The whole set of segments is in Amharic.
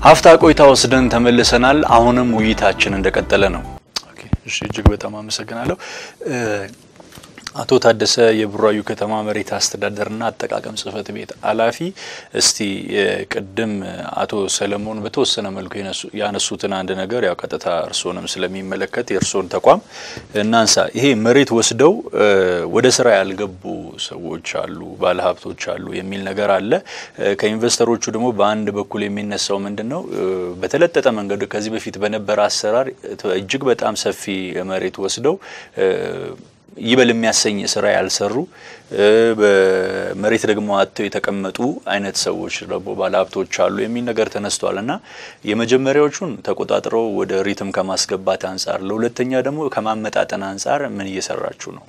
ሀፍታ ቆይታ ወስደን ተመልሰናል። አሁንም ውይይታችን እንደቀጠለ ነው። ኦኬ፣ እሺ፣ እጅግ በጣም አመሰግናለሁ። አቶ ታደሰ የቡራዩ ከተማ መሬት አስተዳደርና አጠቃቀም ጽሕፈት ቤት ኃላፊ፣ እስቲ ቅድም አቶ ሰለሞን በተወሰነ መልኩ ያነሱትን አንድ ነገር ያው ቀጥታ እርስዎንም ስለሚመለከት የእርስዎን ተቋም እናንሳ። ይሄ መሬት ወስደው ወደ ስራ ያልገቡ ሰዎች አሉ፣ ባለሀብቶች አሉ የሚል ነገር አለ። ከኢንቨስተሮቹ ደግሞ በአንድ በኩል የሚነሳው ምንድን ነው? በተለጠጠ መንገድ ከዚህ በፊት በነበረ አሰራር እጅግ በጣም ሰፊ መሬት ወስደው ይበል የሚያሰኝ ስራ ያልሰሩ በመሬት ደግሞ አጥተው የተቀመጡ አይነት ሰዎች ደግሞ ባለሀብቶች አሉ የሚል ነገር ተነስቷል እና የመጀመሪያዎቹን ተቆጣጥረው ወደ ሪትም ከማስገባት አንጻር፣ ለሁለተኛ ደግሞ ከማመጣጠን አንጻር ምን እየሰራችሁ ነው?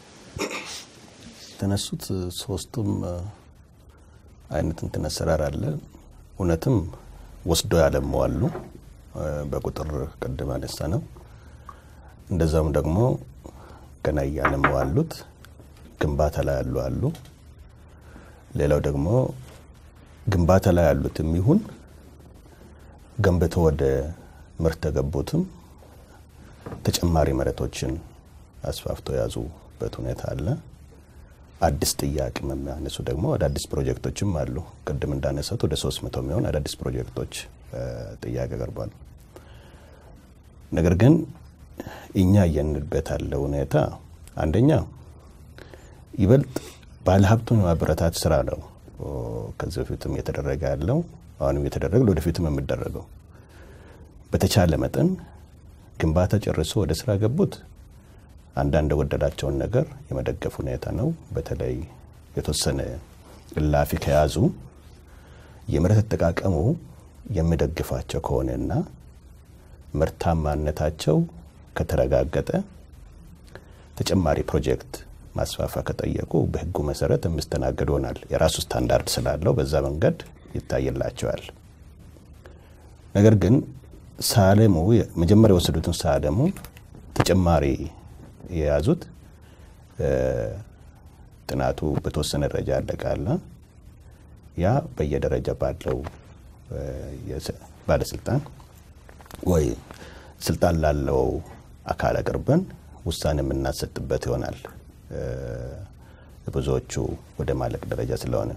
የተነሱት ሶስቱም አይነት እንትን አሰራር አለ። እውነትም ወስዶ ያለሙ አሉ፣ በቁጥር ቅድም አነሳ ነው። እንደዛም ደግሞ ገና እያለሙ አሉት፣ ግንባታ ላይ ያሉ አሉ። ሌላው ደግሞ ግንባታ ላይ ያሉትም ይሁን ገንብቶ ወደ ምርት ተገቡትም ተጨማሪ መሬቶችን አስፋፍቶ የያዙበት ሁኔታ አለ። አዲስ ጥያቄ የሚያነሱ ደግሞ አዳዲስ ፕሮጀክቶችም አሉ። ቅድም እንዳነሳት ወደ ሶስት መቶ የሚሆን አዳዲስ ፕሮጀክቶች ጥያቄ ቀርቧል። ነገር ግን እኛ እየንበት ያለው ሁኔታ አንደኛ ይበልጥ ባለሀብቱን የማበረታት ስራ ነው። ከዚህ በፊትም እየተደረገ ያለው አሁንም እየተደረገ ወደፊትም የሚደረገው በተቻለ መጠን ግንባታ ጨርሶ ወደ ስራ ገቡት አንዳንድ የጎደላቸውን ነገር የመደገፍ ሁኔታ ነው። በተለይ የተወሰነ እላፊ ከያዙ የመሬት አጠቃቀሙ የሚደግፋቸው ከሆነና ምርታማነታቸው ከተረጋገጠ ተጨማሪ ፕሮጀክት ማስፋፋ ከጠየቁ በሕጉ መሰረት የሚስተናገድ ይሆናል። የራሱ ስታንዳርድ ስላለው በዛ መንገድ ይታይላቸዋል። ነገር ግን ሳለሙ መጀመሪያ የወሰዱትን ሳለሙ ተጨማሪ የያዙት ጥናቱ በተወሰነ ደረጃ ያለቃለ ያ በየደረጃ ባለው ባለስልጣን ወይ ስልጣን ላለው አካል አቅርበን ውሳኔ የምናሰጥበት ይሆናል። ብዙዎቹ ወደ ማለቅ ደረጃ ስለሆነ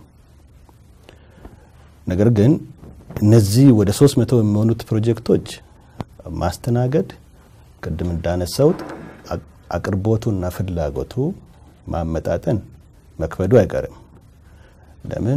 ነገር ግን እነዚህ ወደ ሶስት መቶ የሚሆኑት ፕሮጀክቶች ማስተናገድ ቅድም እንዳነሳውት አቅርቦቱና ፍላጎቱ ማመጣጠን መክበዱ አይቀርም። ለምን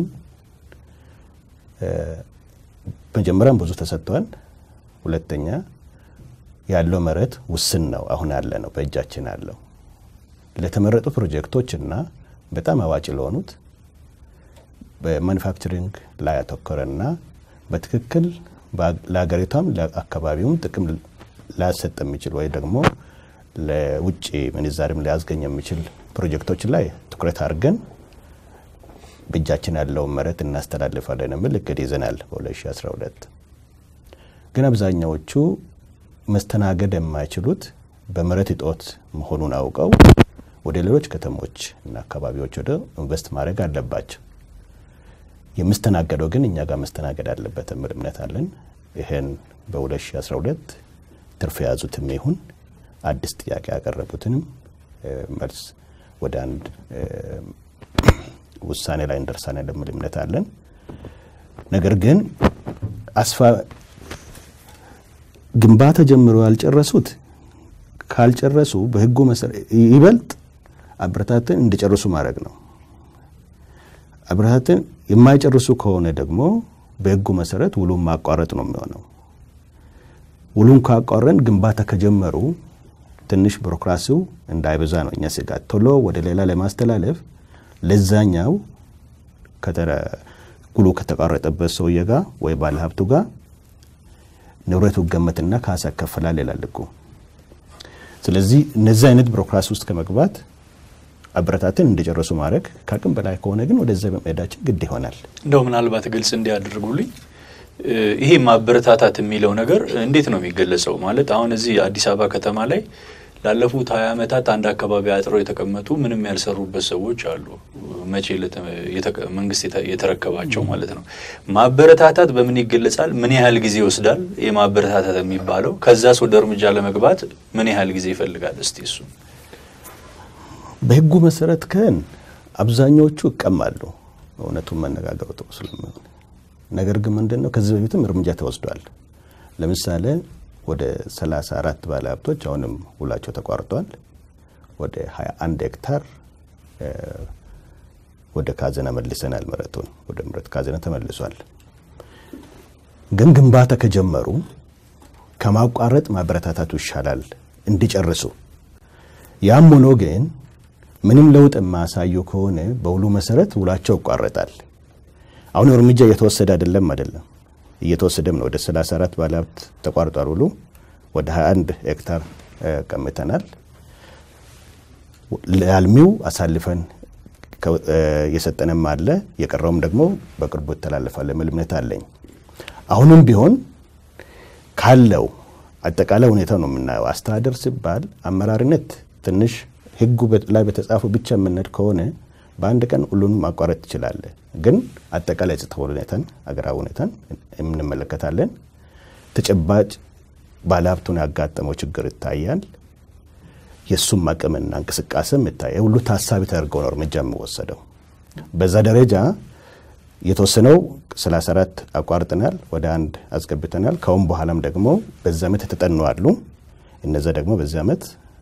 መጀመሪያም ብዙ ተሰጥቷል። ሁለተኛ ያለው መሬት ውስን ነው። አሁን ያለ ነው በእጃችን ያለው ለተመረጡ ፕሮጀክቶች እና በጣም አዋጭ ለሆኑት በማኒፋክቸሪንግ ላይ ያተኮረና በትክክል ለሀገሪቷም ለአካባቢውም ጥቅም ሊያሰጥ የሚችል ወይ ደግሞ ለውጭ ምንዛሪም ሊያስገኝ የሚችል ፕሮጀክቶች ላይ ትኩረት አድርገን በእጃችን ያለውን መሬት እናስተላልፋለን የሚል እቅድ ይዘናል በ2012 ግን አብዛኛዎቹ መስተናገድ የማይችሉት በመሬት እጦት መሆኑን አውቀው ወደ ሌሎች ከተሞች እና አካባቢዎች ወደ ኢንቨስት ማድረግ አለባቸው። የምስተናገደው ግን እኛ ጋር መስተናገድ አለበት የሚል እምነት አለን። ይህን በ2012 ትርፍ የያዙትም ይሁን አዲስ ጥያቄ ያቀረቡትንም መልስ ወደ አንድ ውሳኔ ላይ እንደርሳለን የሚል እምነት አለን። ነገር ግን አስፋ ግንባታ ጀምሮ ያልጨረሱት ካልጨረሱ በሕጉ መሰረት ይበልጥ አበረታትን እንዲጨርሱ ማድረግ ነው። አበረታትን የማይጨርሱ ከሆነ ደግሞ በሕጉ መሰረት ውሉን ማቋረጥ ነው የሚሆነው። ውሉን ካቋረን ግንባታ ከጀመሩ ትንሽ ቢሮክራሲው እንዳይበዛ ነው እኛ ስጋት። ቶሎ ወደ ሌላ ለማስተላለፍ ለዛኛው ውሉ ከተቋረጠበት ሰውዬ ጋር ወይ ባለሀብቱ ጋር ንብረቱ ገመትና ካሳ ይከፈላል ይላል ሕጉ። ስለዚህ እነዚህ አይነት ቢሮክራሲ ውስጥ ከመግባት አበረታትን እንዲጨርሱ ማድረግ ከአቅም በላይ ከሆነ ግን ወደዛ በመሄዳችን ግድ ይሆናል። እንደው ምናልባት ግልጽ እንዲያደርጉልኝ ይሄ ማበረታታት የሚለው ነገር እንዴት ነው የሚገለጸው? ማለት አሁን እዚህ አዲስ አበባ ከተማ ላይ ላለፉት ሀያ ዓመታት አንድ አካባቢ አጥረው የተቀመጡ ምንም ያልሰሩበት ሰዎች አሉ። መቼ መንግስት የተረከባቸው ማለት ነው። ማበረታታት በምን ይገለጻል? ምን ያህል ጊዜ ይወስዳል? የማበረታታት የሚባለው ከዛስ ወደ እርምጃ ለመግባት ምን ያህል ጊዜ ይፈልጋል? እስቲ እሱ በህጉ መሰረት ከን አብዛኛዎቹ ይቀማሉ። እውነቱን መነጋገሩ ጥሩ ስለሚሆን ነገር ግን ምንድን ነው ከዚህ በፊትም እርምጃ ተወስዷል። ለምሳሌ ወደ 34 ባለ ሀብቶች አሁንም ውላቸው ተቋርጧል። ወደ 21 ሄክታር ወደ ካዘና መልሰናል። መሬቱን ወደ መሬት ካዘና ተመልሷል። ግን ግንባታ ከጀመሩ ከማቋረጥ ማበረታታቱ ይሻላል እንዲጨርሱ። ያም ሆኖ ግን ምንም ለውጥ የማያሳዩ ከሆነ በውሉ መሰረት ውላቸው ይቋረጣል። አሁን እርምጃ እየተወሰደ አይደለም አይደለም እየተወሰደም ነው። ወደ 34 ባለሀብት ተቋርጧል ውሉ። ወደ 21 ሄክታር ቀምተናል። ለአልሚው አሳልፈን የሰጠንም አለ፣ የቀረውም ደግሞ በቅርቡ ይተላለፋል የሚል እምነት አለኝ። አሁንም ቢሆን ካለው አጠቃላይ ሁኔታ ነው የምናየው። አስተዳደር ሲባል አመራርነት ትንሽ ህጉ ላይ በተጻፈው ብቻ የምንሄድ ከሆነ በአንድ ቀን ሁሉንም ማቋረጥ ትችላለህ። ግን አጠቃላይ ጸጥታ ሁኔታን አገራዊ ሁኔታን እንመለከታለን። ተጨባጭ ባለሀብቱን ያጋጠመው ችግር ይታያል። የእሱም አቅምና እንቅስቃሴም ይታያል። ሁሉ ታሳቢ ተደርገው ነው እርምጃ የሚወሰደው። በዛ ደረጃ የተወሰነው 34 አቋርጠናል፣ ወደ አንድ አስገብተናል። ከአሁን በኋላም ደግሞ በዚህ ዓመት የተጠኑ አሉ። እነዛ ደግሞ በዚህ ዓመት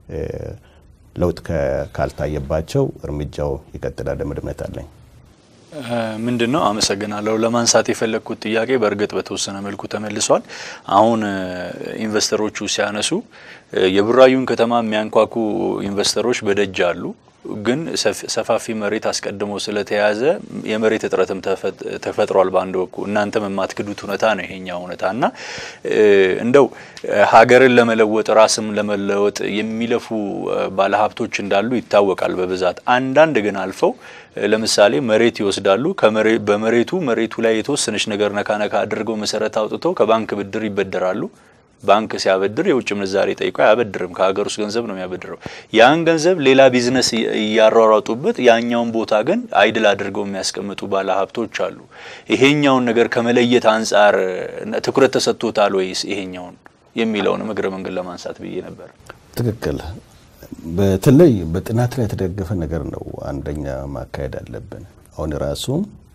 ለውጥ ካልታየባቸው እርምጃው ይቀጥላል የሚል እምነት አለኝ። ምንድን ነው አመሰግናለሁ። ለማንሳት የፈለግኩት ጥያቄ በእርግጥ በተወሰነ መልኩ ተመልሷል። አሁን ኢንቨስተሮቹ ሲያነሱ የቡራዩን ከተማ የሚያንኳኩ ኢንቨስተሮች በደጅ አሉ። ግን ሰፋፊ መሬት አስቀድሞ ስለተያዘ የመሬት እጥረትም ተፈጥሯል። በአንድ በኩል እናንተም የማትክዱት እውነታ ነው ይሄኛው እውነታ እና እንደው ሀገርን ለመለወጥ ራስም ለመለወጥ የሚለፉ ባለሀብቶች እንዳሉ ይታወቃል በብዛት አንዳንድ ግን አልፈው ለምሳሌ መሬት ይወስዳሉ። በመሬቱ መሬቱ ላይ የተወሰነች ነገር ነካ ነካ አድርገው መሰረት አውጥተው ከባንክ ብድር ይበደራሉ። ባንክ ሲያበድር የውጭ ምንዛሬ ጠይቆ አያበድርም። ከሀገር ውስጥ ገንዘብ ነው የሚያበድረው። ያን ገንዘብ ሌላ ቢዝነስ እያሯሯጡበት፣ ያኛውን ቦታ ግን አይድል አድርገው የሚያስቀምጡ ባለ ሀብቶች አሉ። ይሄኛውን ነገር ከመለየት አንጻር ትኩረት ተሰጥቶታል ወይስ ይሄኛውን የሚለውን እግረ መንገድ ለማንሳት ብዬ ነበር። ትክክል። በተለይ በጥናት ላይ የተደገፈ ነገር ነው አንደኛ ማካሄድ አለብን። አሁን ራሱ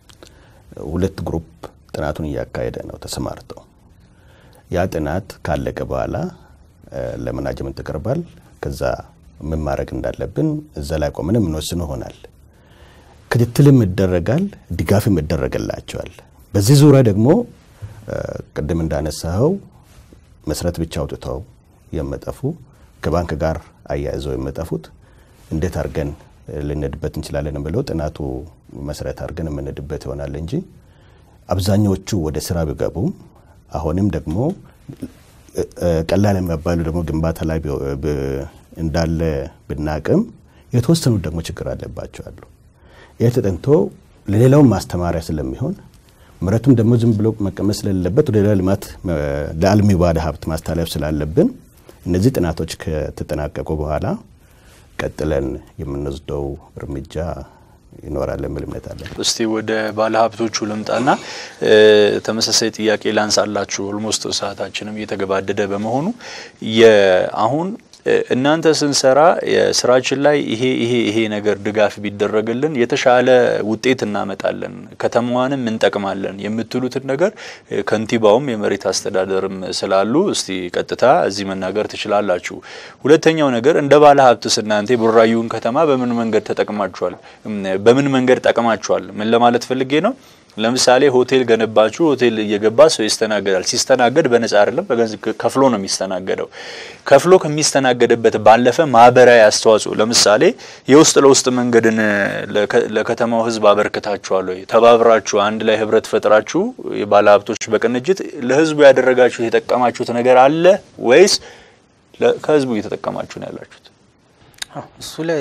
ሁለት ግሩፕ ጥናቱን እያካሄደ ነው ተሰማርተው ያ ጥናት ካለቀ በኋላ ለመናጅመንት ይቀርባል። ከዛ ምን ማድረግ እንዳለብን እዛ ላይ ቆመን የምንወስን ይሆናል። ክትትልም ይደረጋል፣ ድጋፍም ይደረግላቸዋል። በዚህ ዙሪያ ደግሞ ቅድም እንዳነሳኸው መሰረት ብቻ አውጥተው የመጠፉ ከባንክ ጋር አያይዘው የመጠፉት እንዴት አድርገን ልንሄድበት እንችላለን ብለው ጥናቱ መሰረት አድርገን የምንሄድበት ይሆናል እንጂ አብዛኛዎቹ ወደ ስራ ቢገቡም አሁንም ደግሞ ቀላል የሚባሉ ደግሞ ግንባታ ላይ እንዳለ ብናቅም የተወሰኑት ደግሞ ችግር አለባቸው አሉ። ይህ ተጠንቶ ለሌላውም ማስተማሪያ ስለሚሆን መሬቱም ደግሞ ዝም ብሎ መቀመጥ ስለሌለበት ወደ ሌላ ልማት ለአልሚ ባለ ሀብት ማስተላለፍ ስላለብን እነዚህ ጥናቶች ከተጠናቀቁ በኋላ ቀጥለን የምንወስደው እርምጃ ይኖራል የሚል እምነት አለን። እስቲ ወደ ባለ ሀብቶቹ ልምጣና ተመሳሳይ ጥያቄ ላንሳላችሁ። ኦልሞስት ሰዓታችንም እየተገባደደ በመሆኑ አሁን እናንተ ስንሰራ የስራችን ላይ ይሄ ይሄ ይሄ ነገር ድጋፍ ቢደረግልን የተሻለ ውጤት እናመጣለን፣ ከተማዋንም እንጠቅማለን የምትሉትን ነገር ከንቲባውም የመሬት አስተዳደርም ስላሉ እስቲ ቀጥታ እዚህ መናገር ትችላላችሁ። ሁለተኛው ነገር እንደ ባለ ሀብትስ እናንተ የቡራዩን ከተማ በምን መንገድ ተጠቅማችኋል? በምን መንገድ ጠቅማችኋል? ምን ለማለት ፈልጌ ነው? ለምሳሌ ሆቴል ገነባችሁ። ሆቴል እየገባ ሰው ይስተናገዳል። ሲስተናገድ በነጻ አይደለም፣ በገንዘብ ከፍሎ ነው የሚስተናገደው። ከፍሎ ከሚስተናገድበት ባለፈ ማህበራዊ አስተዋጽኦ ለምሳሌ የውስጥ ለውስጥ መንገድን ለከተማው ሕዝብ አበርክታችኋል ወይ? ተባብራችሁ አንድ ላይ ህብረት ፈጥራችሁ የባለ ሀብቶች በቅንጅት ለህዝቡ ያደረጋችሁት የጠቀማችሁት ነገር አለ ወይስ ከህዝቡ እየተጠቀማችሁ ነው ያላችሁት? እሱ ላይ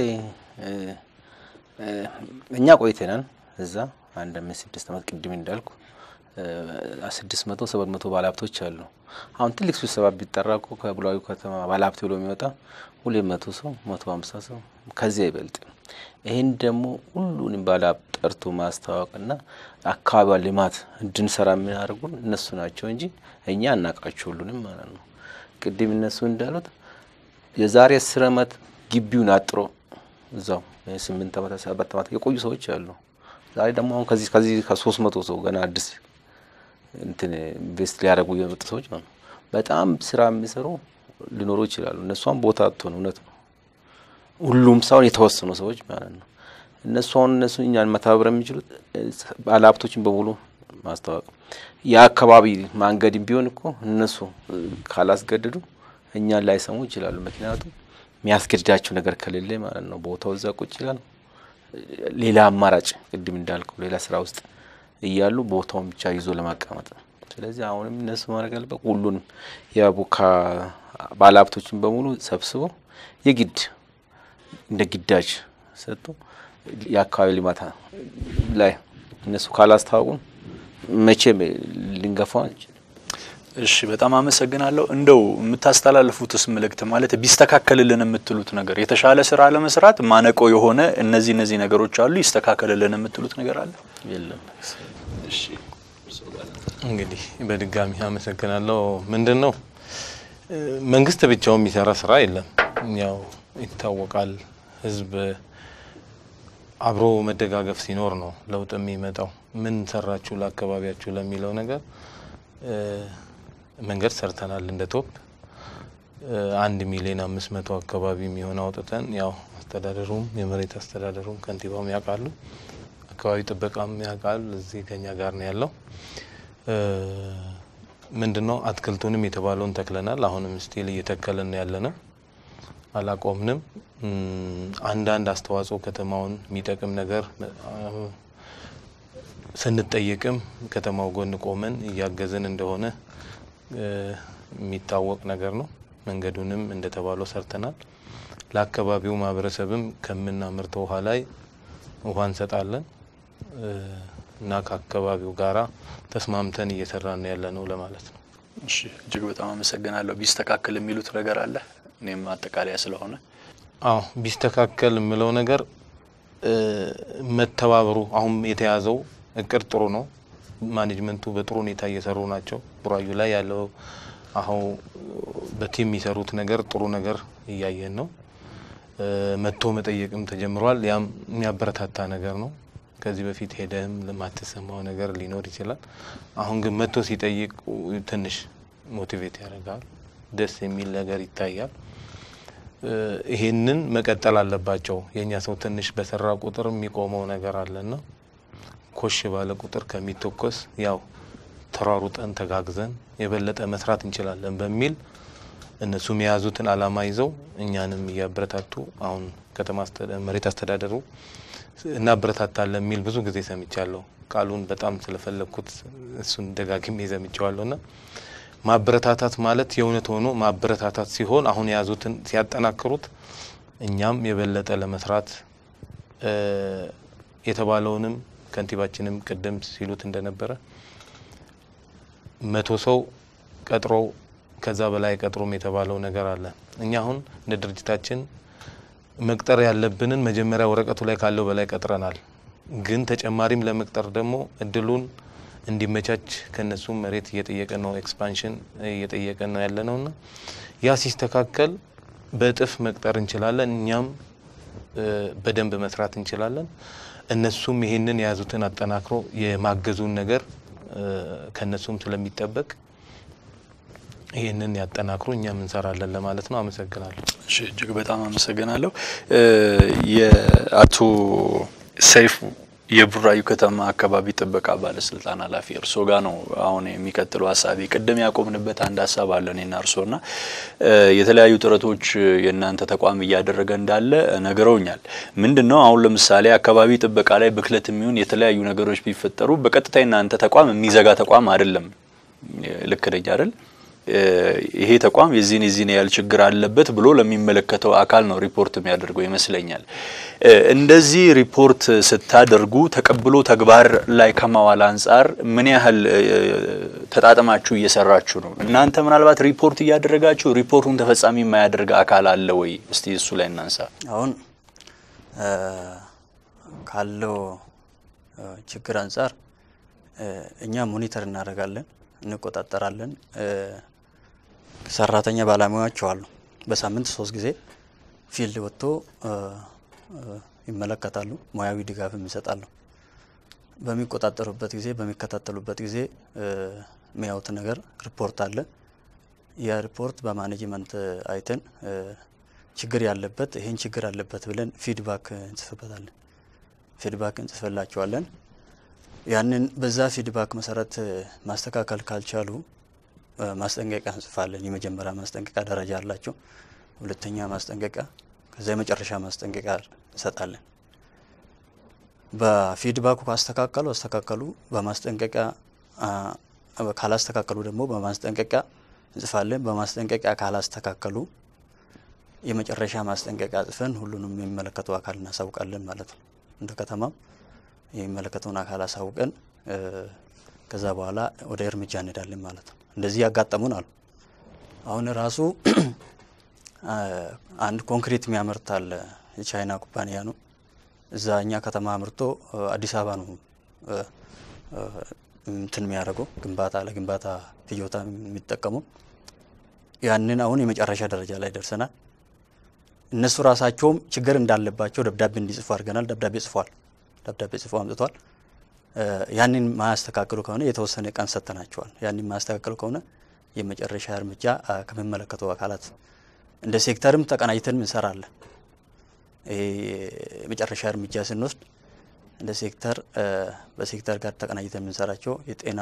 እኛ ቆይተናል እዛ አንድ አምስት ስድስት ዓመት ቅድም እንዳልኩ ስድስት መቶ ሰባት መቶ ባለሀብቶች አሉ። አሁን ትልቅ ስብሰባ ቢጠራ እኮ ከቡራዩ ከተማ ባለሀብት ብሎ የሚወጣ ሁለት መቶ ሰው መቶ ሀምሳ ሰው ከዚያ አይበልጥም። ይህን ደግሞ ሁሉንም ባለሀብት ጠርቶ ማስተዋወቅና አካባቢዋ ልማት እንድንሰራ የሚያደርጉን እነሱ ናቸው እንጂ እኛ አናውቃቸው ሁሉንም ማለት ነው። ቅድም እነሱ እንዳሉት የዛሬ አስር ዓመት ግቢውን አጥሮ እዛው ስምንት ዓመት ሰባት ዓመት የቆዩ ሰዎች አሉ። ዛሬ ደግሞ አሁን ከዚህ ከዚህ ከሶስት መቶ ሰው ገና አዲስ እንትን ኢንቨስት ሊያደርጉ የመጡ ሰዎች ነው። በጣም ስራ የሚሰሩ ሊኖሩ ይችላሉ። እነሷም ቦታ አጥቶ ነው እውነት ነው። ሁሉም ሳይሆን የተወሰኑ ሰዎች ማለት ነው። እነሱ አሁን እነሱ እኛን መተባበር የሚችሉት ባለሀብቶችን በሙሉ ማስተዋወቅ የአካባቢ መንገድም ቢሆን እኮ እነሱ ካላስገድዱ እኛን ላይሰሙ ይችላሉ። ምክንያቱም የሚያስገድዳቸው ነገር ከሌለ ማለት ነው። ቦታው እዛ ቁጭ ይላል። ሌላ አማራጭ ቅድም እንዳልከው ሌላ ስራ ውስጥ እያሉ ቦታውን ብቻ ይዞ ለማቀመጥ ነው። ስለዚህ አሁንም እነሱ ማድረግ ያለበት ሁሉንም የቡካ ባለሀብቶችን በሙሉ ሰብስበው የግድ እንደ ግዳጅ ሰጡ የአካባቢ ልማት ላይ እነሱ ካላስታወቁን መቼም ልንገፋው አንችልም። እሺ በጣም አመሰግናለሁ። እንደው የምታስተላልፉትስ መልእክት ማለት ቢስተካከልልን የምትሉት ነገር የተሻለ ስራ ለመስራት ማነቆ የሆነ እነዚህ እነዚህ ነገሮች አሉ ይስተካከልልን የምትሉት ነገር አለ? የለም እሺ እንግዲህ በድጋሚ አመሰግናለሁ። ምንድን ነው መንግስት ብቻውን የሚሰራ ስራ የለም። ያው ይታወቃል። ህዝብ አብሮ መደጋገፍ ሲኖር ነው ለውጥ የሚመጣው። ምን ሰራችሁ ለአካባቢያችሁ ለሚለው ነገር መንገድ ሰርተናል። እንደ ቶፕ አንድ ሚሊዮን አምስት መቶ አካባቢ የሚሆን አውጥተን ያው አስተዳደሩም የመሬት አስተዳደሩም ከንቲባውም ያውቃሉ፣ አካባቢ ጥበቃም ያውቃል። እዚህ ከኛ ጋር ነው ያለው። ምንድን ነው አትክልቱንም የተባለውን ተክለናል። አሁንም ስቲል እየተከልን ያለ ነው፣ አላቆምንም። አንዳንድ አስተዋጽኦ ከተማውን የሚጠቅም ነገር ስንጠየቅም ከተማው ጎን ቆመን እያገዝን እንደሆነ የሚታወቅ ነገር ነው። መንገዱንም እንደተባለው ሰርተናል። ለአካባቢው ማህበረሰብም ከምናመርተው ውሃ ላይ ውሃ እንሰጣለን እና ከአካባቢው ጋራ ተስማምተን እየሰራን ያለ ነው ለማለት ነው። እሺ እጅግ በጣም አመሰግናለሁ። ቢስተካከል የሚሉት ነገር አለ? እኔም ማጠቃለያ ስለሆነ አዎ ቢስተካከል የምለው ነገር መተባበሩ አሁን የተያዘው እቅድ ጥሩ ነው። ማኔጅመንቱ በጥሩ ሁኔታ እየሰሩ ናቸው። ቡራዩ ላይ ያለው አሁን በቲም የሚሰሩት ነገር ጥሩ ነገር እያየን ነው። መጥቶ መጠየቅም ተጀምሯል። ያም የሚያበረታታ ነገር ነው። ከዚህ በፊት ሄደህም ለማትሰማው ነገር ሊኖር ይችላል። አሁን ግን መጥቶ ሲጠይቅ ትንሽ ሞቲቬት ያደርጋል። ደስ የሚል ነገር ይታያል። ይሄንን መቀጠል አለባቸው። የእኛ ሰው ትንሽ በሰራ ቁጥር የሚቆመው ነገር አለና ኮሽ ባለ ቁጥር ከሚተኮስ ያው ተሯሩጠን ተጋግዘን የበለጠ መስራት እንችላለን በሚል እነሱም የያዙትን አላማ ይዘው እኛንም እያበረታቱ አሁን ከተማ መሬት አስተዳደሩ እናበረታታለን የሚል ብዙ ጊዜ ሰምቻለሁ። ቃሉን በጣም ስለፈለግኩት እሱን ደጋግሜ ሰምቼዋለሁ ና ማበረታታት ማለት የእውነት ሆኖ ማበረታታት ሲሆን አሁን የያዙትን ሲያጠናክሩት እኛም የበለጠ ለመስራት የተባለውንም ከንቲባችንም ቅድም ሲሉት እንደነበረ መቶ ሰው ቀጥሮ ከዛ በላይ ቀጥሮም የተባለው ነገር አለ። እኛ አሁን እንደ ድርጅታችን መቅጠር ያለብንን መጀመሪያ ወረቀቱ ላይ ካለው በላይ ቀጥረናል። ግን ተጨማሪም ለመቅጠር ደግሞ እድሉን እንዲመቻች ከነሱም መሬት እየጠየቀን ነው፣ ኤክስፓንሽን እየጠየቀን ነው ያለ ነውና ያ ሲስተካከል በእጥፍ መቅጠር እንችላለን። እኛም በደንብ መስራት እንችላለን። እነሱም ይሄንን የያዙትን አጠናክሮ የማገዙን ነገር ከነሱም ስለሚጠበቅ ይህንን ያጠናክሩ እኛም እንሰራለን ለማለት ነው። አመሰግናለሁ። እሺ እጅግ በጣም አመሰግናለሁ። የአቶ ሰይፉ የቡራዩ ከተማ አካባቢ ጥበቃ ባለስልጣን ኃላፊ እርስዎ ጋር ነው አሁን የሚቀጥለው ሀሳቢ። ቅድም ያቆምንበት አንድ ሀሳብ አለ እኔና እርስዎ ና የተለያዩ ጥረቶች የእናንተ ተቋም እያደረገ እንዳለ ነግረውኛል። ምንድን ነው አሁን ለምሳሌ አካባቢ ጥበቃ ላይ ብክለት የሚሆን የተለያዩ ነገሮች ቢፈጠሩ በቀጥታ የእናንተ ተቋም የሚዘጋ ተቋም አይደለም። ልክ ነኝ አይደል? ይሄ ተቋም የዚህን የዚህን ያህል ችግር አለበት ብሎ ለሚመለከተው አካል ነው ሪፖርት የሚያደርገው ይመስለኛል። እንደዚህ ሪፖርት ስታደርጉ ተቀብሎ ተግባር ላይ ከማዋል አንጻር ምን ያህል ተጣጥማችሁ እየሰራችሁ ነው? እናንተ ምናልባት ሪፖርት እያደረጋችሁ ሪፖርቱን ተፈጻሚ የማያደርግ አካል አለ ወይ? እስቲ እሱ ላይ እናንሳ። አሁን ካለው ችግር አንጻር እኛ ሞኒተር እናደርጋለን፣ እንቆጣጠራለን። ሰራተኛ ባለሙያዎች አሉ። በሳምንት ሶስት ጊዜ ፊልድ ወጥቶ ይመለከታሉ፣ ሙያዊ ድጋፍም ይሰጣሉ። በሚቆጣጠሩበት ጊዜ በሚከታተሉበት ጊዜ የሚያዩት ነገር ሪፖርት አለ። ያ ሪፖርት በማኔጅመንት አይተን ችግር ያለበት ይሄን ችግር አለበት ብለን ፊድባክ እንጽፍበታለን። ፊድባክ እንጽፍላቸዋለን። ያንን በዛ ፊድባክ መሰረት ማስተካከል ካልቻሉ ማስጠንቀቂያ እንጽፋለን። የመጀመሪያ ማስጠንቀቂያ ደረጃ አላቸው። ሁለተኛ ማስጠንቀቂያ፣ ከዛ የመጨረሻ ማስጠንቀቂያ እንሰጣለን። በፊድባኩ ካስተካከሉ አስተካከሉ፣ በማስጠንቀቂያ ካላስተካከሉ ደግሞ በማስጠንቀቂያ እንጽፋለን። በማስጠንቀቂያ ካላስተካከሉ የመጨረሻ ማስጠንቀቂያ ጽፈን ሁሉንም የሚመለከተው አካል እናሳውቃለን ማለት ነው። እንደ ከተማም የሚመለከተውን አካል አሳውቀን ከዛ በኋላ ወደ እርምጃ እንሄዳለን ማለት ነው። እንደዚህ ያጋጠሙን አሉ። አሁን ራሱ አንድ ኮንክሪት የሚያመርት አለ፣ የቻይና ኩባንያ ነው። እዛ እኛ ከተማ አምርቶ አዲስ አበባ ነው እንትን የሚያደርገው ግንባታ ለግንባታ ፍጆታ የሚጠቀመው። ያንን አሁን የመጨረሻ ደረጃ ላይ ደርሰናል። እነሱ ራሳቸውም ችግር እንዳለባቸው ደብዳቤ እንዲጽፉ አድርገናል። ደብዳቤ ጽፏል። ደብዳቤ ጽፎ አምጥቷል። ያንን ማያስተካክሉ ከሆነ የተወሰነ ቀን ሰጥተናቸዋል። ያንን ማያስተካክሉ ከሆነ የመጨረሻ እርምጃ ከሚመለከተው አካላት እንደ ሴክተርም ተቀናጅተን እንሰራለን። የመጨረሻ እርምጃ ስንወስድ እንደ ሴክተር በሴክተር ጋር ተቀናጅተን የምንሰራቸው የጤና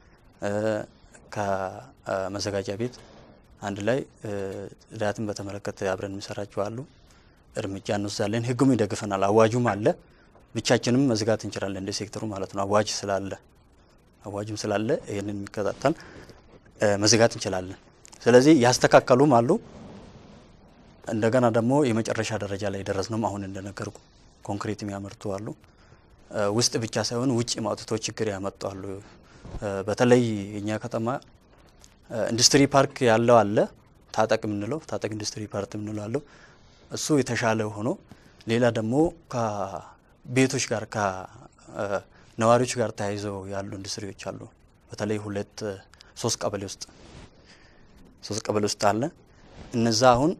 ከመዘጋጃ ቤት አንድ ላይ ጽዳትን በተመለከተ አብረን የሚሰራቸው አሉ። እርምጃ እንወስዳለን። ህጉም ይደግፈናል። አዋጁም አለ። ብቻችንም መዝጋት እንችላለን እንደ ሴክተሩ ማለት ነው። አዋጅ ስላለ አዋጅም ስላለ ይህንን የሚከታተል መዝጋት እንችላለን። ስለዚህ ያስተካከሉም አሉ። እንደገና ደግሞ የመጨረሻ ደረጃ ላይ የደረስነውም አሁን እንደነገርኩ ኮንክሪት የሚያመርቱ አሉ። ውስጥ ብቻ ሳይሆን ውጭ ማውጥቶ ችግር ያመጡ አሉ። በተለይ እኛ ከተማ ኢንዱስትሪ ፓርክ ያለው አለ ታጠቅ የምንለው ታጠቅ ኢንዱስትሪ ፓርክ የምንለው አለው። እሱ የተሻለ ሆኖ ሌላ ደግሞ ከቤቶች ጋር ከነዋሪዎች ጋር ተያይዘው ያሉ ኢንዱስትሪዎች አሉ። በተለይ ሁለት ሶስት ቀበሌ ውስጥ ሶስት ቀበሌ ውስጥ አለ። እነዛ አሁን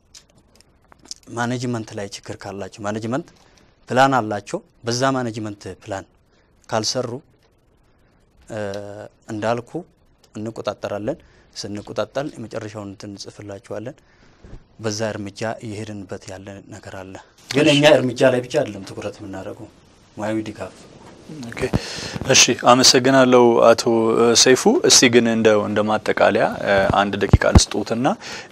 ማኔጅመንት ላይ ችግር ካላቸው ማኔጅመንት ፕላን አላቸው። በዛ ማኔጅመንት ፕላን ካልሰሩ እንዳልኩ እንቆጣጠራለን። ስንቆጣጠር የመጨረሻውን እንትን እንጽፍላቸዋለን። በዛ እርምጃ እየሄድንበት ያለ ነገር አለ። ግን እኛ እርምጃ ላይ ብቻ አይደለም ትኩረት የምናደርገው ሙያዊ ድጋፍ ኦኬ እሺ፣ አመሰግናለሁ አቶ ሰይፉ። እስቲ ግን እንደው እንደ ማጠቃለያ አንድ ደቂቃ ልስጦትና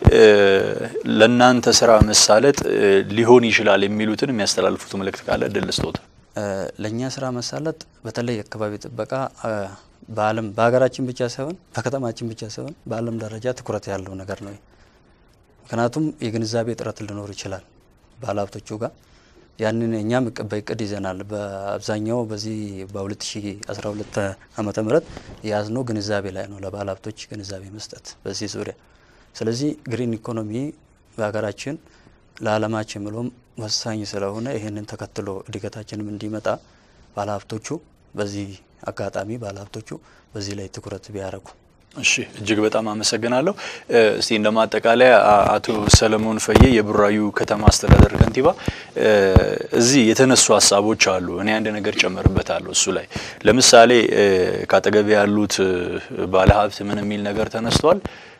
ለእናንተ ስራ መሳለጥ ሊሆን ይችላል የሚሉትን የሚያስተላልፉት መልእክት ካለ እድል ልስጦት። ለእኛ ስራ መሳለጥ በተለይ የአካባቢ ጥበቃ በዓለም በሀገራችን ብቻ ሳይሆን በከተማችን ብቻ ሳይሆን በዓለም ደረጃ ትኩረት ያለው ነገር ነው። ምክንያቱም የግንዛቤ እጥረት ሊኖር ይችላል ባለሀብቶቹ ጋር ያንን እኛም በእቅድ ይዘናል። በአብዛኛው በዚህ በ2012 ዓመተ ምህረት የያዝነው ግንዛቤ ላይ ነው፣ ለባለ ሀብቶች ግንዛቤ መስጠት በዚህ ዙሪያ። ስለዚህ ግሪን ኢኮኖሚ በሀገራችን ለዓለማችን ብሎም ወሳኝ ስለሆነ ይህንን ተከትሎ እድገታችንም እንዲመጣ ባለ ሀብቶቹ በዚህ አጋጣሚ ባለ ሀብቶቹ በዚህ ላይ ትኩረት ቢያደርጉ እሺ እጅግ በጣም አመሰግናለሁ። እስቲ እንደ ማጠቃለያ አቶ ሰለሞን ፈዬ የቡራዩ ከተማ አስተዳደር ከንቲባ፣ እዚህ የተነሱ ሀሳቦች አሉ። እኔ አንድ ነገር ጨምርበታለሁ እሱ ላይ ለምሳሌ ከአጠገቤ ያሉት ባለሀብት ምን የሚል ነገር ተነስቷል።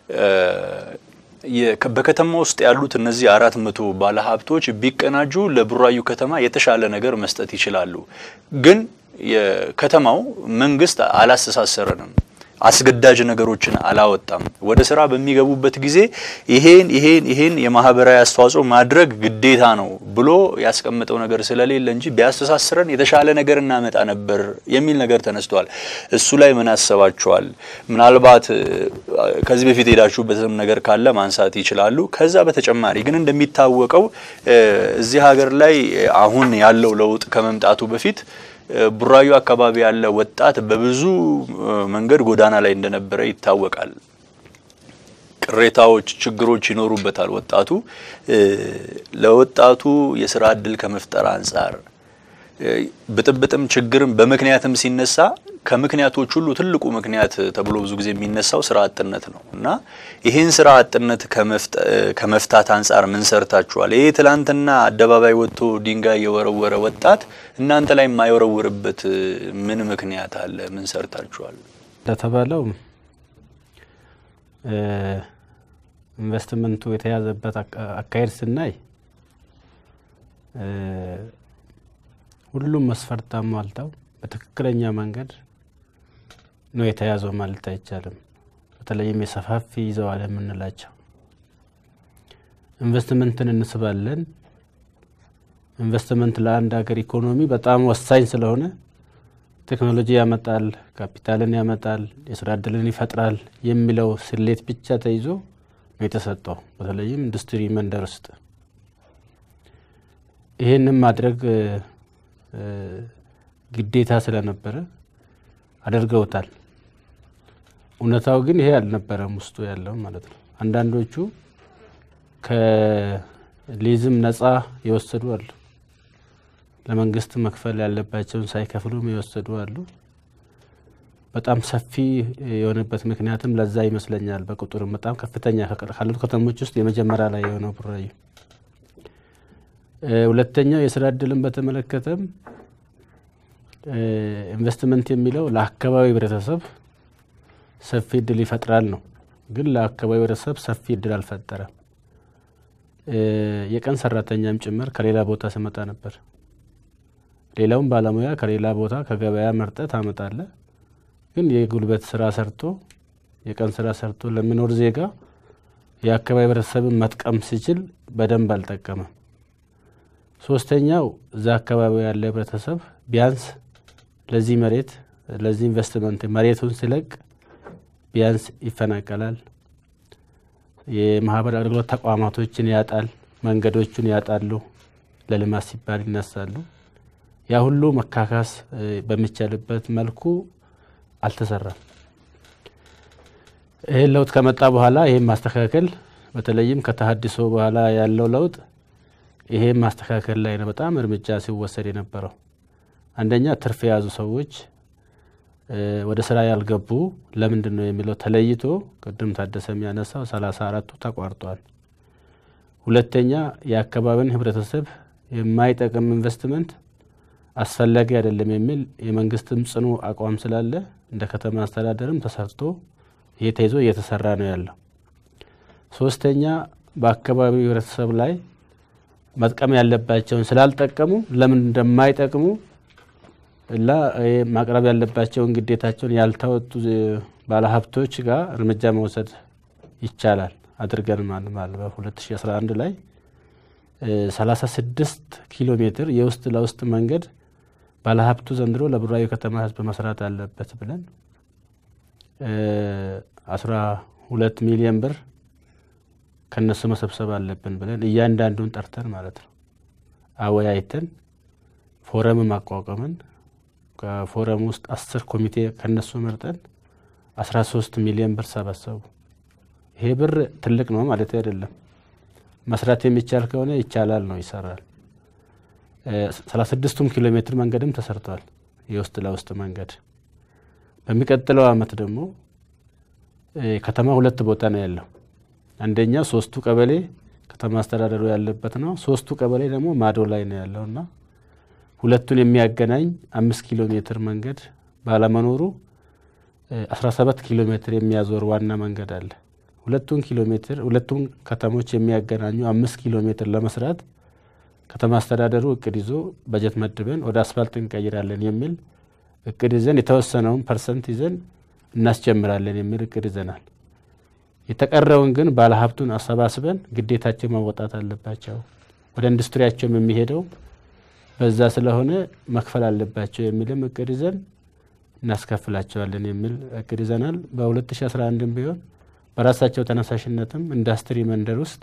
በከተማ ውስጥ ያሉት እነዚህ አራት መቶ ባለሀብቶች ቢቀናጁ ለቡራዩ ከተማ የተሻለ ነገር መስጠት ይችላሉ። ግን የከተማው መንግስት አላስተሳሰረንም አስገዳጅ ነገሮችን አላወጣም። ወደ ስራ በሚገቡበት ጊዜ ይሄን ይሄን ይሄን የማህበራዊ አስተዋጽኦ ማድረግ ግዴታ ነው ብሎ ያስቀምጠው ነገር ስለሌለ እንጂ ቢያስተሳስረን የተሻለ ነገር እናመጣ ነበር የሚል ነገር ተነስቷል። እሱ ላይ ምን አሰባችኋል? ምናልባት ከዚህ በፊት ሄዳችሁበትም ነገር ካለ ማንሳት ይችላሉ። ከዛ በተጨማሪ ግን እንደሚታወቀው እዚህ ሀገር ላይ አሁን ያለው ለውጥ ከመምጣቱ በፊት ቡራዩ አካባቢ ያለ ወጣት በብዙ መንገድ ጎዳና ላይ እንደነበረ ይታወቃል። ቅሬታዎች፣ ችግሮች ይኖሩበታል። ወጣቱ ለወጣቱ የስራ እድል ከመፍጠር አንጻር ብጥብጥም ችግርም በምክንያትም ሲነሳ ከምክንያቶች ሁሉ ትልቁ ምክንያት ተብሎ ብዙ ጊዜ የሚነሳው ስራ አጥነት ነው እና ይህን ስራ አጥነት ከመፍታት አንጻር ምን ሰርታችኋል? ይህ ትላንትና አደባባይ ወጥቶ ድንጋይ የወረወረ ወጣት እናንተ ላይ የማይወረውርበት ምን ምክንያት አለ? ምን ሰርታችኋል? እንደተባለው ኢንቨስትመንቱ የተያዘበት አካሄድ ስናይ ሁሉም መስፈርት አሟልተው በትክክለኛ መንገድ ነው የተያዘው ማለት አይቻልም። በተለይም የሰፋፊ ይዘዋል የምንላቸው ኢንቨስትመንትን እንስባለን። ኢንቨስትመንት ለአንድ ሀገር ኢኮኖሚ በጣም ወሳኝ ስለሆነ ቴክኖሎጂ ያመጣል፣ ካፒታልን ያመጣል፣ የስራ እድልን ይፈጥራል የሚለው ስሌት ብቻ ተይዞ ነው የተሰጠው። በተለይም ኢንዱስትሪ መንደር ውስጥ ይህንም ማድረግ ግዴታ ስለነበረ አድርገውታል። እውነታው ግን ይሄ አልነበረም ውስጡ ያለው ማለት ነው። አንዳንዶቹ ከሊዝም ነጻ የወሰዱ አሉ። ለመንግስት መክፈል ያለባቸውን ሳይከፍሉም የወሰዱ አሉ። በጣም ሰፊ የሆነበት ምክንያትም ለዛ ይመስለኛል። በቁጥርም በጣም ከፍተኛ ካሉት ከተሞች ውስጥ የመጀመሪያ ላይ የሆነው ቡራዩ። ሁለተኛው የስራ እድልን በተመለከተም ኢንቨስትመንት የሚለው ለአካባቢ ህብረተሰብ ሰፊ እድል ይፈጥራል ነው። ግን ለአካባቢ ህብረተሰብ ሰፊ እድል አልፈጠረም። የቀን ሰራተኛም ጭምር ከሌላ ቦታ ስመጣ ነበር። ሌላውም ባለሙያ ከሌላ ቦታ ከገበያ መርጠ ታመጣለ። ግን የጉልበት ስራ ሰርቶ የቀን ስራ ሰርቶ ለሚኖር ዜጋ የአካባቢ ህብረተሰብን መጥቀም ሲችል በደንብ አልጠቀመም። ሶስተኛው እዛ አካባቢ ያለ ህብረተሰብ ቢያንስ ለዚህ መሬት ለዚህ ኢንቨስትመንት መሬቱን ሲለቅ ቢያንስ ይፈናቀላል። የማህበር አገልግሎት ተቋማቶችን ያጣል፣ መንገዶቹን ያጣሉ፣ ለልማት ሲባል ይነሳሉ። ያ ሁሉ መካካስ በሚቻልበት መልኩ አልተሰራም። ይህን ለውጥ ከመጣ በኋላ ይህም ማስተካከል በተለይም ከተሀድሶ በኋላ ያለው ለውጥ ይሄም ማስተካከል ላይ ነው በጣም እርምጃ ሲወሰድ የነበረው። አንደኛ ትርፍ የያዙ ሰዎች ወደ ስራ ያልገቡ ለምንድን ነው የሚለው ተለይቶ ቅድም ታደሰ የሚያነሳው ሰላሳ አራቱ ተቋርጧል። ሁለተኛ የአካባቢን ህብረተሰብ የማይጠቅም ኢንቨስትመንት አስፈላጊ አይደለም የሚል የመንግስትም ጽኑ አቋም ስላለ እንደ ከተማ አስተዳደርም ተሰርቶ ይሄ ተይዞ እየተሰራ ነው ያለው። ሶስተኛ በአካባቢው ህብረተሰብ ላይ መጥቀም ያለባቸውን ስላልጠቀሙ ለምን እንደማይጠቅሙ እና ማቅረብ ያለባቸውን ግዴታቸውን ያልተወጡ ባለሀብቶች ጋር እርምጃ መውሰድ ይቻላል አድርገን ማለት በ2011 ላይ 36 ኪሎ ሜትር የውስጥ ለውስጥ መንገድ ባለሀብቱ ዘንድሮ ለቡራዩ ከተማ ህዝብ መስራት አለበት ብለን 12 ሚሊዮን ብር ከነሱ መሰብሰብ አለብን ብለን እያንዳንዱን ጠርተን ማለት ነው አወያይተን ፎረም ማቋቋምን ከፎረም ውስጥ አስር ኮሚቴ ከነሱ መርጠን አስራ ሶስት ሚሊዮን ብር ሰበሰቡ። ይሄ ብር ትልቅ ነው ማለት አይደለም። መስራት የሚቻል ከሆነ ይቻላል ነው ይሰራል። ሰላሳ ስድስቱም ኪሎ ሜትር መንገድም ተሰርቷል፣ የውስጥ ለውስጥ መንገድ። በሚቀጥለው አመት ደግሞ ከተማ ሁለት ቦታ ነው ያለው። አንደኛው ሶስቱ ቀበሌ ከተማ አስተዳደሩ ያለበት ነው። ሶስቱ ቀበሌ ደግሞ ማዶ ላይ ነው ያለው እና ሁለቱን የሚያገናኝ አምስት ኪሎ ሜትር መንገድ ባለመኖሩ አስራ ሰባት ኪሎ ሜትር የሚያዞር ዋና መንገድ አለ። ሁለቱን ኪሎ ሜትር ሁለቱን ከተሞች የሚያገናኙ አምስት ኪሎ ሜትር ለመስራት ከተማ አስተዳደሩ እቅድ ይዞ በጀት መድበን ወደ አስፋልት እንቀይራለን የሚል እቅድ ይዘን የተወሰነውን ፐርሰንት ይዘን እናስጀምራለን የሚል እቅድ ይዘናል። የተቀረውን ግን ባለሀብቱን አሰባስበን ግዴታቸው መወጣት አለባቸው። ወደ ኢንዱስትሪያቸውም የሚሄደው በዛ ስለሆነ መክፈል አለባቸው የሚልም እቅድ ይዘን እናስከፍላቸዋለን የሚል እቅድ ይዘናል። በ2011 ቢሆን በራሳቸው ተነሳሽነትም ኢንዱስትሪ መንደር ውስጥ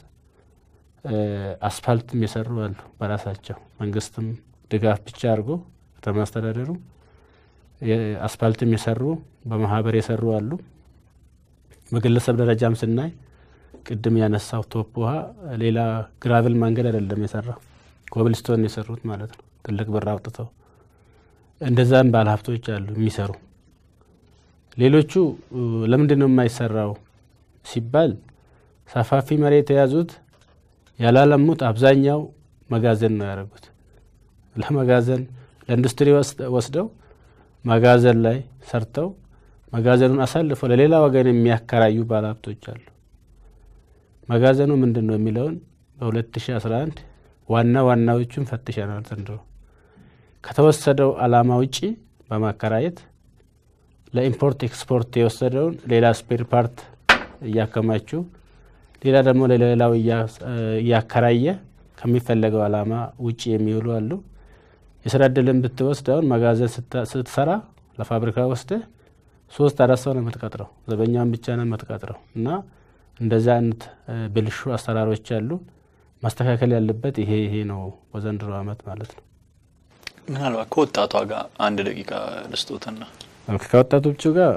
አስፋልትም የሰሩ አሉ። በራሳቸው መንግስትም ድጋፍ ብቻ አድርጎ ከተማ አስተዳደሩ አስፋልትም የሰሩ በማህበር የሰሩ አሉ። በግለሰብ ደረጃም ስናይ ቅድም ያነሳው ቶፕ ውሃ ሌላ ግራቭል መንገድ አይደለም የሰራው ኮብልስቶን የሰሩት ማለት ነው። ትልቅ ብር አውጥተው እንደዛም ባለ ሀብቶች አሉ የሚሰሩ። ሌሎቹ ለምንድን ነው የማይሰራው ሲባል ሰፋፊ መሬት የያዙት ያላለሙት አብዛኛው መጋዘን ነው ያደረጉት። ለመጋዘን ለኢንዱስትሪ ወስደው መጋዘን ላይ ሰርተው መጋዘኑን አሳልፈው ለሌላ ወገን የሚያከራዩ ባለሀብቶች አሉ። መጋዘኑ ምንድን ነው የሚለውን በ2011 ዋና ዋናዎቹን ፈትሸናል። ዘንድሮ ከተወሰደው አላማ ውጪ በማከራየት ለኢምፖርት ኤክስፖርት የወሰደውን ሌላ ስፔር ፓርት እያከማቹ ሌላ ደግሞ ለሌላው እያከራየ ከሚፈለገው አላማ ውጪ የሚውሉ አሉ። የስራ እድልን ብትወስድ አሁን መጋዘን ስትሰራ ለፋብሪካ ወስደህ ሶስት አራት ሰው ነው የምትቀጥረው፣ ዘበኛውን ብቻ ነው የምትቀጥረው እና እንደዚህ አይነት ብልሹ አሰራሮች አሉ። ማስተካከል ያለበት ይሄ ይሄ ነው በዘንድሮ አመት ማለት ነው። ምናልባት ከወጣቷ ጋር አንድ ደቂቃ ልስጦትና ከወጣቶቹ ጋር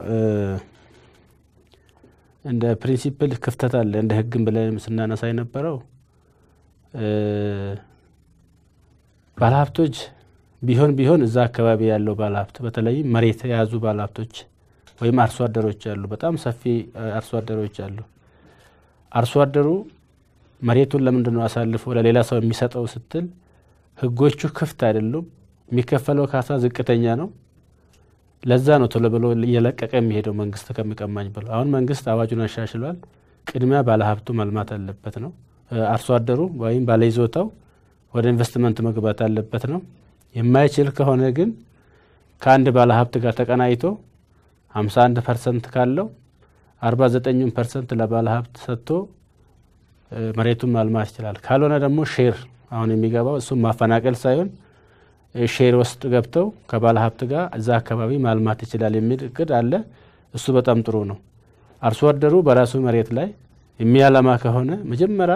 እንደ ፕሪንሲፕል ክፍተት አለ። እንደ ህግም ብለን ስናነሳ የነበረው ባለሀብቶች ቢሆን ቢሆን እዛ አካባቢ ያለው ባለሀብት በተለይም መሬት የያዙ ባለሀብቶች ወይም አርሶ አደሮች አሉ። በጣም ሰፊ አርሶ አደሮች አሉ። አርሶ አደሩ መሬቱን ለምንድን ነው አሳልፎ ለሌላ ሰው የሚሰጠው ስትል ህጎቹ ክፍት አይደሉም። የሚከፈለው ካሳ ዝቅተኛ ነው። ለዛ ነው ቶሎ ብሎ እየለቀቀ የሚሄደው መንግስት ከሚቀማኝ ብሎ። አሁን መንግስት አዋጁን አሻሽሏል። ቅድሚያ ባለሀብቱ መልማት አለበት ነው። አርሶ አደሩ ወይም ባለይዞታው ወደ ኢንቨስትመንት መግባት አለበት ነው። የማይችል ከሆነ ግን ከአንድ ባለሀብት ጋር ተቀናይቶ 51 ፐርሰንት ካለው 49 ፐርሰንት ለባለሀብት ሰጥቶ መሬቱን ማልማት ይችላል። ካልሆነ ደግሞ ሼር አሁን የሚገባው እሱም ማፈናቀል ሳይሆን ሼር ውስጥ ገብተው ከባለ ሀብት ጋር እዛ አካባቢ ማልማት ይችላል የሚል እቅድ አለ። እሱ በጣም ጥሩ ነው። አርሶ አደሩ በራሱ መሬት ላይ የሚያለማ ከሆነ መጀመሪያ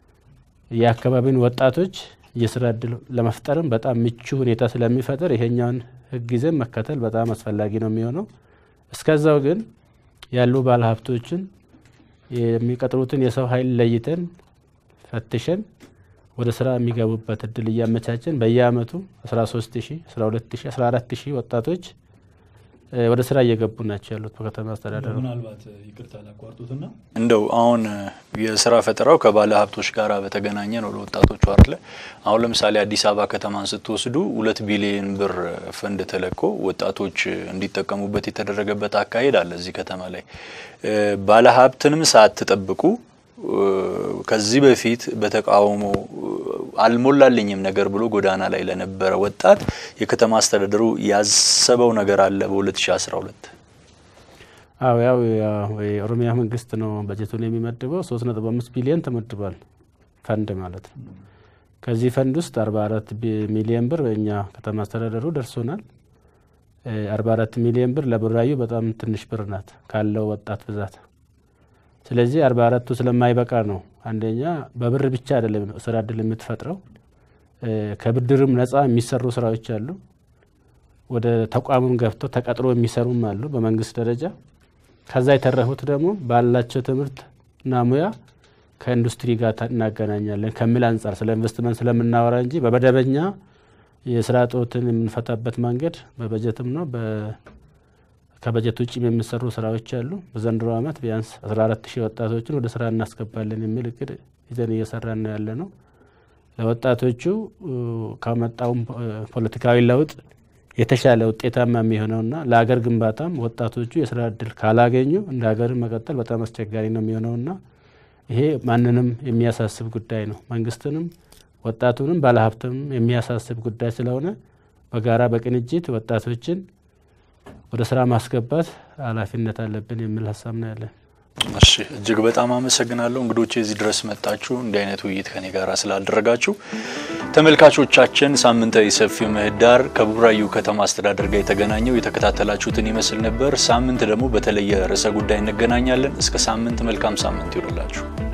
የአካባቢን ወጣቶች የስራ እድል ለመፍጠርም በጣም ምቹ ሁኔታ ስለሚፈጥር ይሄኛውን ህግ ይዘን መከተል በጣም አስፈላጊ ነው የሚሆነው። እስከዛው ግን ያሉ ባለ ሀብቶችን የሚቀጥሩትን የሰው ኃይል ለይተን ፈትሸን ወደ ስራ የሚገቡበት እድል እያመቻቸን በየአመቱ 13 ሺህ 12 ሺህ 14 ሺህ ወጣቶች ወደ ስራ እየገቡ ናቸው ያሉት በከተማ አስተዳደሩ። ምናልባት ይቅርታ ላቋርጡትና እንደው አሁን የስራ ፈጠራው ከባለ ሀብቶች ጋር በተገናኘ ነው ለወጣቶቹ አይደለ? አሁን ለምሳሌ አዲስ አበባ ከተማን ስትወስዱ ሁለት ቢሊዮን ብር ፈንድ ተለቆ ወጣቶች እንዲጠቀሙበት የተደረገበት አካሄድ አለ። እዚህ ከተማ ላይ ባለ ሀብትንም ሳትጠብቁ ከዚህ በፊት በተቃውሞ አልሞላልኝም ነገር ብሎ ጎዳና ላይ ለነበረ ወጣት የከተማ አስተዳደሩ ያሰበው ነገር አለ በ2012 አዎ ያው የኦሮሚያ መንግስት ነው በጀቱን የሚመድበው። ሶስት ነጥብ አምስት ቢሊዮን ተመድቧል ፈንድ ማለት ነው። ከዚህ ፈንድ ውስጥ አርባ አራት ሚሊዮን ብር በእኛ ከተማ አስተዳደሩ ደርሶናል። አርባ አራት ሚሊዮን ብር ለቡራዩ በጣም ትንሽ ብር ናት ካለው ወጣት ብዛት ስለዚህ አርባ አራቱ ስለማይበቃ ነው። አንደኛ በብር ብቻ አይደለም ስራ እድል የምትፈጥረው ከብድርም ነጻ የሚሰሩ ስራዎች አሉ። ወደ ተቋሙም ገብተው ተቀጥሮ የሚሰሩም አሉ በመንግስት ደረጃ። ከዛ የተረፉት ደግሞ ባላቸው ትምህርትና ሙያ ከኢንዱስትሪ ጋር እናገናኛለን ከሚል አንጻር ስለ ኢንቨስትመንት ስለምናወራ እንጂ በመደበኛ የስራ እጦትን የምንፈታበት መንገድ በበጀትም ነው ከበጀት ውጭ የሚሰሩ ስራዎች አሉ። በዘንድሮ ዓመት ቢያንስ 14 ሺህ ወጣቶችን ወደ ስራ እናስገባለን የሚል እቅድ ይዘን እየሰራን ነው ያለ ነው። ለወጣቶቹ ከመጣውም ፖለቲካዊ ለውጥ የተሻለ ውጤታማ የሚሆነውና ለሀገር ግንባታም ወጣቶቹ የስራ እድል ካላገኙ እንደ ሀገር መቀጠል በጣም አስቸጋሪ ነው የሚሆነውና ይሄ ማንንም የሚያሳስብ ጉዳይ ነው። መንግስትንም ወጣቱንም ባለሀብትም የሚያሳስብ ጉዳይ ስለሆነ በጋራ በቅንጅት ወጣቶችን ወደ ስራ ማስገባት ኃላፊነት አለብን የሚል ሀሳብ ነው ያለን። እሺ እጅግ በጣም አመሰግናለሁ እንግዶቼ እዚህ ድረስ መጣችሁ እንዲህ አይነት ውይይት ከኔ ጋር ስላደረጋችሁ። ተመልካቾቻችን ሳምንታዊ ሰፊ ምህዳር ከቡራዩ ከተማ አስተዳደር ጋር የተገናኘው የተከታተላችሁትን ይመስል ነበር። ሳምንት ደግሞ በተለየ ርዕሰ ጉዳይ እንገናኛለን። እስከ ሳምንት መልካም ሳምንት ይሁንላችሁ።